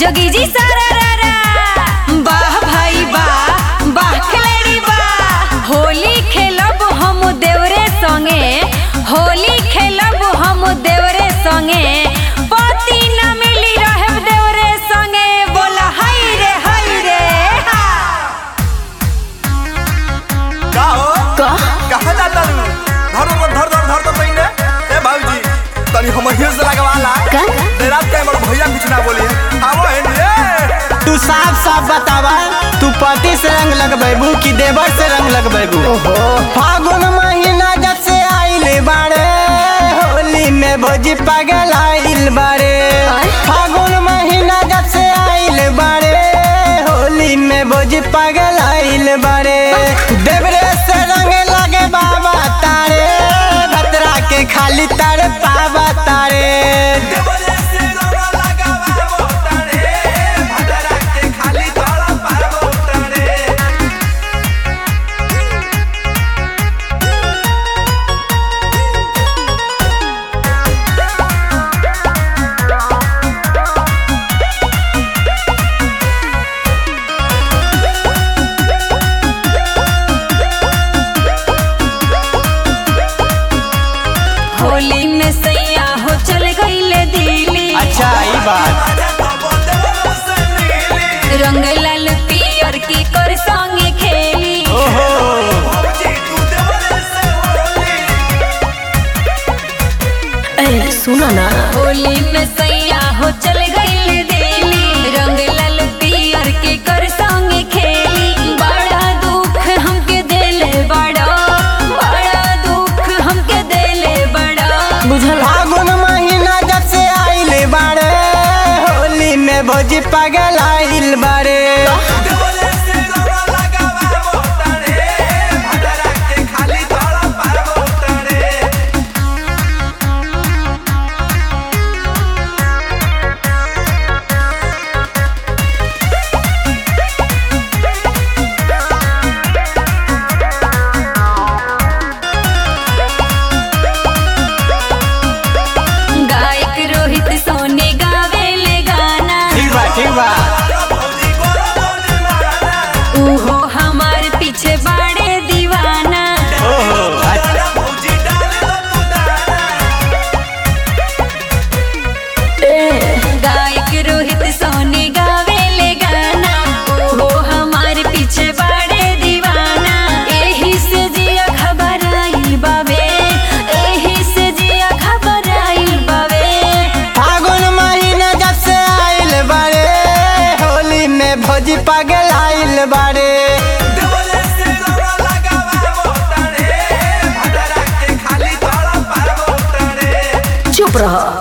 जोगी जी सारा रारा वाह भाई वाह वाह खिलाड़ी वाह होली खेलब हम देवरे संगे होली खेलब हम देवरे संगे पति न मिली रहे देवरे संगे बोला हाय रे हाय रे हा। का हो का कहाँ जाता तू धर धर धर धर धर तो पहले ए भाऊजी तनी हम हिल से लगवाला का? देर रात के हमर भैया कुछ ना बोली आवो है रे तू साफ साफ बतावा तू पति से रंग लगबेबू कि देवर से रंग लगबेबू फागुन महीना जब से आइल बाड़े होली में भोजी पागल आइल बाड़े आय? फागुन महीना जब से आइल बाड़े होली में भोजी पागल आइल बाड़े देवरे से रंग लगे बाबा तारे भतरा के खाली तारे पावा तारे देवरे से रोना लगावा मोटारे भदरा के खाली तोड़ा पार मोटारे होली में सैया हो चल गईले दिल्ली अच्छा ई बात रंग लाल पियर की कर संगे खेली ओहो ए सुना ना होली में सैया हो चल गईले दिल्ली रंग लाल पियर के कर संगे खेली बड़ा दुख हमके देले बड़ा बड़ा दुख हमके देले बड़ा बुझल फागुन महीना जब से आइल बाड़े होली में भोजी पागल आइल बाड़े गायक रोहित सोने गावेले गाना ठीक बा ठीक बा उहो हमार पीछे बाड़े दीवाना ओहो अच्छा गायक रोहित सोने गावेले गाना उहो हमार पीछे बाड़े दीवाना एही से जिया घबराइल बावे एही से जिया घबराइल बावे फागुन महीना जब से आइल बाड़े होली में भोजी पागल आइल बाड़े चुप रह